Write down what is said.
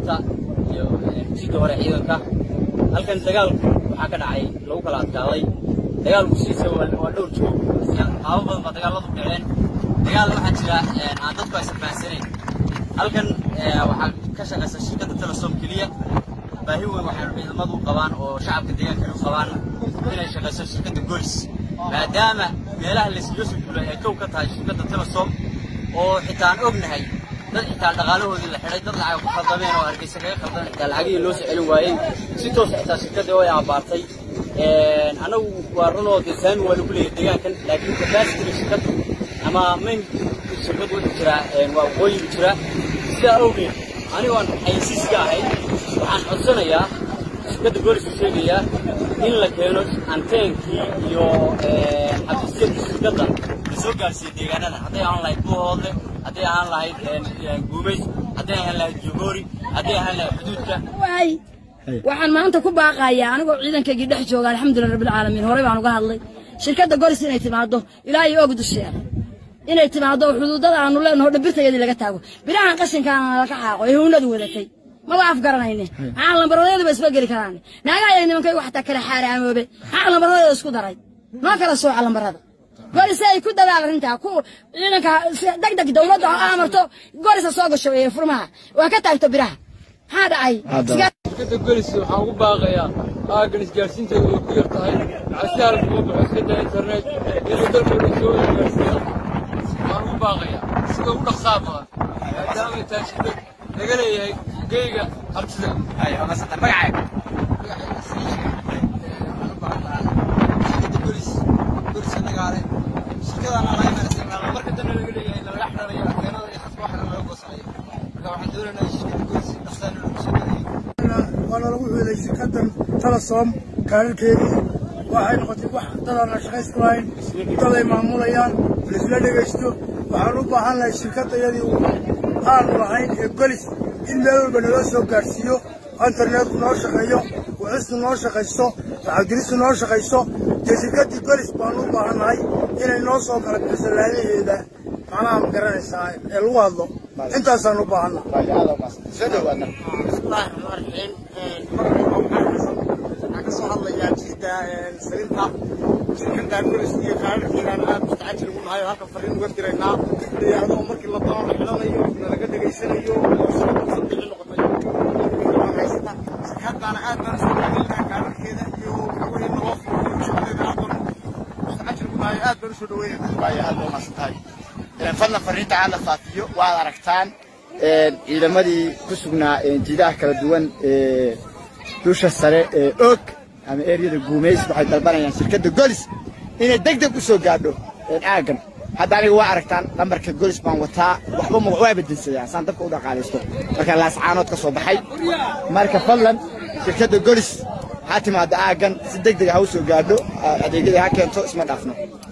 askarta iyo jidda hore ciidanka halkan dagaal waxaa ka dhacay lagu kala adkaaday dagaalku siisa waa dhowr joog qaabo badan baa dagaaladu dhaceen dagaal waxaa jira aan dadku aysan fahansanayn halkan waxaa ka shaqaysa shirkadda telesom keliya baahi weyn waxay ciidamadu u qabaan oo shacabka deegaankana u qabaan inay shaqayso shirkadda golis maadaama meelaha layskaga soo duulay ay kow ka tahay shirkadda telesom oo xitaa aan ognahay dad xitaa dhaqaalahoodii la xidhay dad lacag ku khaldameen oo hargeysa kaga khaldameen xitaa lacagihii loo soo celin waayey si toos xitaa shirkadda way abaartay annagu waa runoo dee saami waa lagu leeyahay deegaankan laakiin capacity shirkaddu ama main shirkaddu wuxuu jiraa waa waqooyigu jira sidaa awgeed anigoon xayeysiiska ahayn waxaan codsanayaa shirkadda gooliska sheegayaa in la keeno anteenkii iyo xafiisyadii shirkadda la soo gaarsiiya deegaanada hadday ahaan lahayd buuhoodle hadday ahaan lahayd guumays hadday ahaan lahayd jogoori hadday ahaan lahayd xuduudka waxaan maanta ku baaqayaa anigoo ciidankaygii dhex jooga alxamdulilah rabbilcaalamiin horey baan uga hadlay shirkadda golis inay timaado ilaa iyo og dusheeda inay timaado xuduudada aanu leenaho dhambirtayadii laga taago birahan qashinkaana laka xaaqo ee huwnadu wadatay maba afgaranayne maxaa lambaradayadu isba geli karaan naagaha iyo nimankaygu xataa kala xaaraamoobe maxaa lambaradayda isku daray noo kala sooca lambarada golis ay ku dadaal arrintaa ku ciidanka deg deg dowladda ha amarto golisa soo gasho ee furmaha waa ka taagto biraha maxaa dhacay shirkadda golis waxaan ugu baaqayaa aaggan isgaarsiinteedu way ku yar tahay si halka uga baxo iskada internet inuu dalka dhan soo gaarsiiya waxaan ugu baaqayaa sida ugu dhaqsaa badan maadaama tahay shirkad laga leeyahay geyga hartida marka dambe laga leeyahay lalaga xidhanayo keenada iyo khadka waxna laga goosanayo marka waxaan doonaynaa shirkadda golis dhaqsaan inuu kusoo dhaweeyo waana lagu xuday shirkaddan telesom kaararkeedii waxay noqotay wax dadaan la shaqaysku lahayn daday maamulayaan laisla dhegaysto waxaan u baahan lahay shirkaddayadii aanu lahayn ee golis in meel walba naloo soo gaadhsiiyo internetku noo shaqeeyo wuxustu noo shaqaysto lacagdiristu noo shaqaysto dee shirkaddii golis baanu u baahannahay inay noo soo kala bixiso laadaheeda macnaha ma garanaysaa ee lagu hadlo intaasaan u baahanna bismillahi raxmaan raxiim waxaan ka soo hadlayaa jiidda salinta shirkadda golis iyo kaararkeedaan aad mustacajil ugu nahay oo halkan fariin uga diraynaa iyadoo markii la doono la xidhanayo nalaga dhegaysanayo sabixi noqotay haysata shirkaddaana aad baan usoo dhaweynaa kaararkeeda iyo waxaweye naloo fuuliyo shaqadeeda aad baan mustacajil ugu nahay aad baan usoo dhaweynaa waayo aad baa umaasan tahay fadlan fariinta aad la faafiyo waad aragtaan ciidamadii ku sugnaa jiidaha kala duwan ee dusha sare ee og ama eryada guumays waxay dalbanayaan shirkadda golis inay deg deg u soo gaadho aaggan hadda aniga waa aragtaan lambarka golis baan wataa waxba ma waa bedinsadaa saan dabka u dhaqaalaysto marka laascaanood ka soo baxay marka fadlan shirkadda golis ha timaado aaggan si deg deg ha u soo gaadho adeegyada ha keento isma dhaafno